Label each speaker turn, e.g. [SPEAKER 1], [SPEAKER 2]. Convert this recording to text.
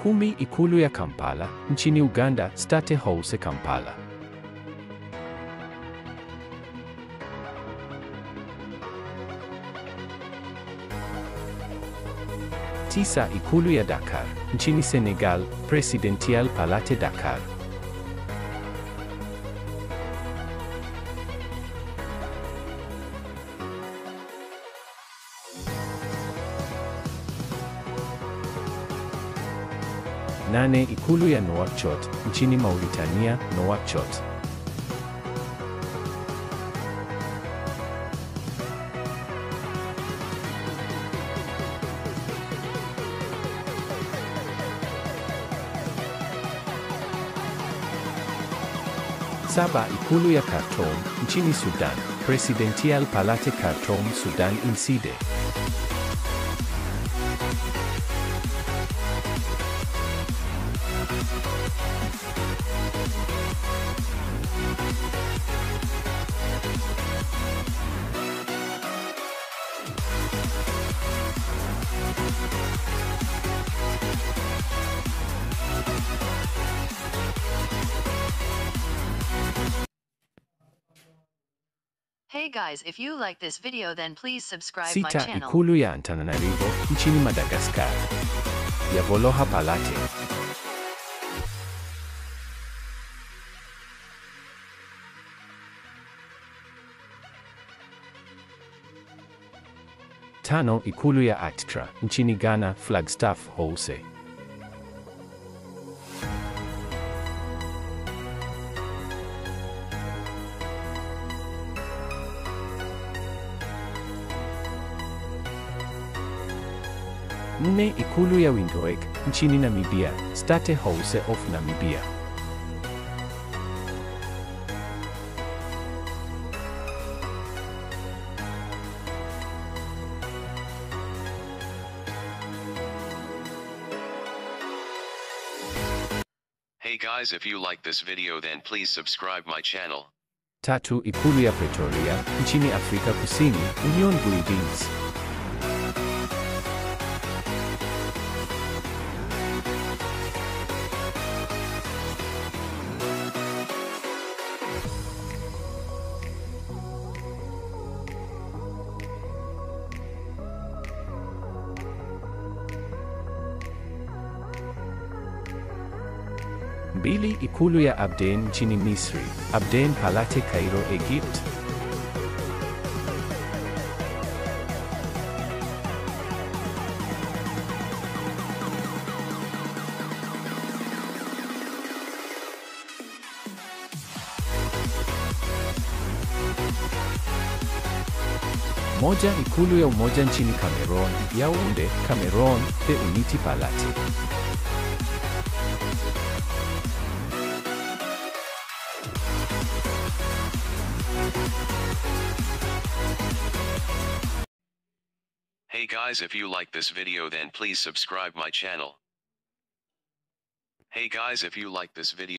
[SPEAKER 1] Kumi Ikulu ya Kampala, nchini Uganda, State House Kampala. Tisa Ikulu ya Dakar, nchini Senegal, Presidential Palate Dakar. Nane Ikulu ya Nouakchott, nchini Mauritania, Nouakchott. Saba Ikulu ya Khartoum, nchini Sudan, Presidential Palate Khartoum, Sudan Inside.
[SPEAKER 2] Hey guys, if you like this video then please subscribe my
[SPEAKER 1] Sita
[SPEAKER 2] channel.
[SPEAKER 1] Ikulu ya Antananarivo, nchini Madagascar. Ya Voloha Palate. Tano Ikulu ya Atra, nchini Ghana, Flagstaff House. Nne Ikulu ya Windhoek, nchini Namibia, State House of Namibia.
[SPEAKER 3] Hey guys if you like this video then please subscribe my channel.
[SPEAKER 1] Tatu Ikulu ya Pretoria, nchini Afrika Kusini, Union Buildings. Mbili Ikulu ya Abdeen nchini Misri, Abdeen Palate Cairo, Egypt. Moja Ikulu ya Umoja nchini Cameroon, Yaounde, Cameroon, The Unity Palate.
[SPEAKER 3] Hey guys if you like this video then please subscribe my channel. Hey guys if you like this video